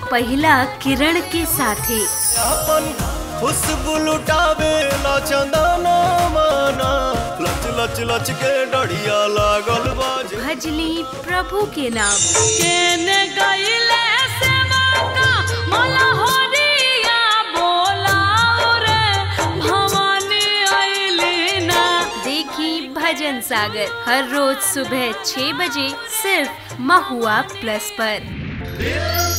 पहिला किरण के साथे अपन खुशबू लुटावे ला चंदना माना लच लच लच के डढ़िया लागल बाजे भजली प्रभु के नाम केने गईले सेवा का मला होरिया बोलाओ रे भवानी आइली ना देखी भजन सागर हर रोज सुबह 6 बजे सिर्फ महुआ प्लस पर